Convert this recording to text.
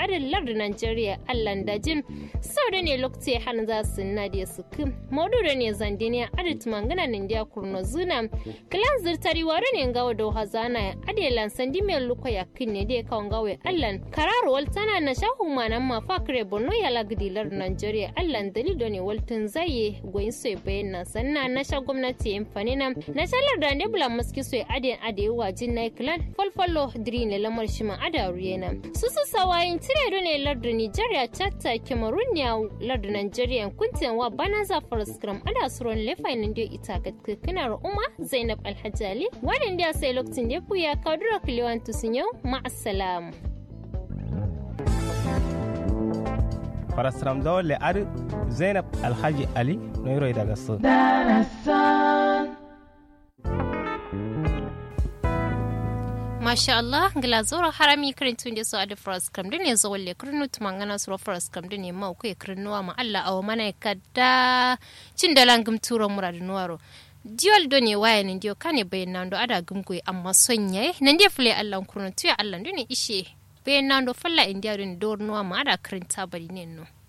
adin lardin Nigeria allan dajin sau da ne lokaci han za su na da su kim modu da ne zandiniya adit mangana nindiya kurno zuna kilan zirtari ware ne gawa da hazana ya ade lansan di mai luko ya kin ne da kawon gawa allan kararo waltana na shahu manan ma fakre borno ya lagdi lardin Nigeria allan dalido ne waltun zaye goyin sai bayan sanna na sha gwamnati yin fanina na shalar da ne bula maski sai ade ade wajin na kilan falfalo diri ne lamar shi ma ada ruyena su su sawayin tire do ne lardin Nigeria chatta Cameroon ya lardin Nigeria kuntin wa bana za scrum ada suron lefai nan da ita ga kinar umma Zainab Alhaji Ali wannan da sai lokacin da ku ya kadura kilewan tusun yau ma'assalam farasram zawon ar zainab alhaji ali noiro daga so Masha Allah, ngila zoro harami kirin tun da su a da faras kam da ne zuwa le kirinu tumangana su faras kam da ne ma ku ya kirinuwa ma Allah awa mana kada cin da langum turo mura da nuwaro. Diol do ne waya ne diyo kane bayan nan do ada gumgoyi amma son yayi nan dia fule Allah kurun tuya Allah do ne ishe bayan nan do falla indiya do ne dor nuwa ma ada kirin tabari ne no.